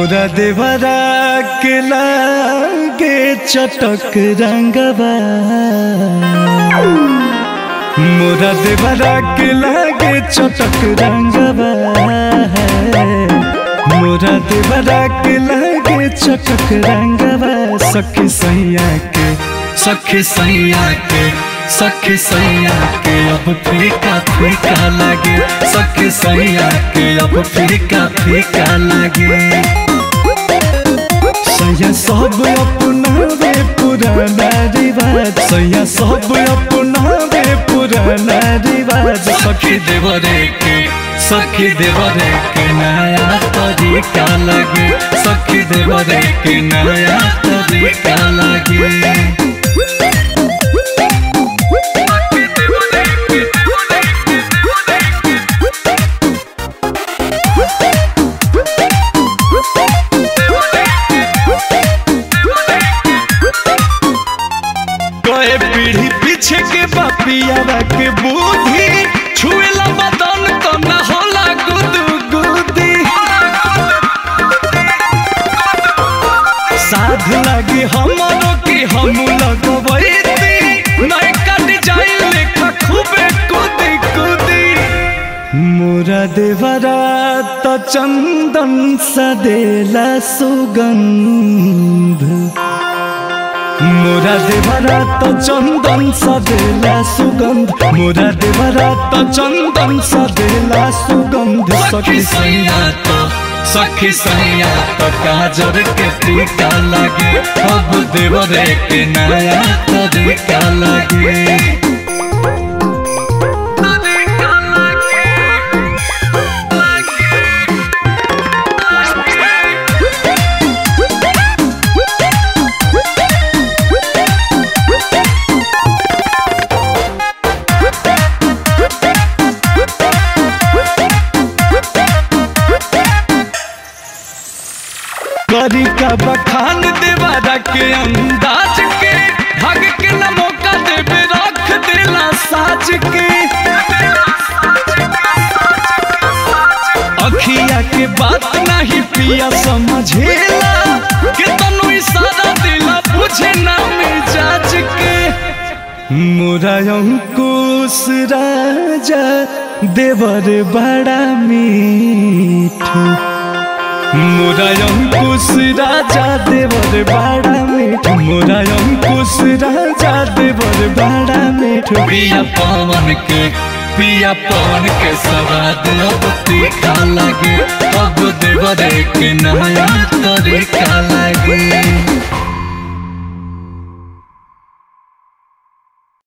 मोरा देवरा के लागे चटक रंगवा मोरा देवरा के लागे चटक रंगवा मोरा देवरा के लागे चटक रंगवा सखी सैया के सखी सैया के सखी सैया के अब फीका फीका लगे सखी सैया के अब फीका फीका लगे सैया सब अपनावे पुराना रिवाज सैया सब अपनावे पुराना रिवाज सखी देवरे के सखी देवरे के नया तरीका लगे सखी देवरे के नया तरीका लगे कए पीढ़ी पीछे के बापियावा के बुद्धि छुएला बदन तो न होला गुदु गुदी साध लगी हमरो के हम लगवैती नहीं कट जाई लेखा खूबे कूदी कूदी मोरा देवरा त चंदन सदेला सुगंध मोरा देवरा त चंदन सदेला सुगंध मोरा देवरा त चंदन सदेला सुगंध सखी सैया तो सखी सैया तो काजर के टीका लगे अब देवरे के नया तरीका लगे करी का बखान देवारा के अंदाज के भाग के न मौका देवे रख देला साज के अखिया के बात नहीं पिया समझेला के तनु इशारा दिला बुझे ना मिजाज के मोरा अंकुश राजा देवर बड़ा मीठू मोरा अंकुश राजा देवर बड़ा मीठ मोरा अंकुश राजा देवर बड़ा मीठ पिया पवन के पिया पवन के सवाद अब तीखा लगे अब देवर के नया तरीका लगे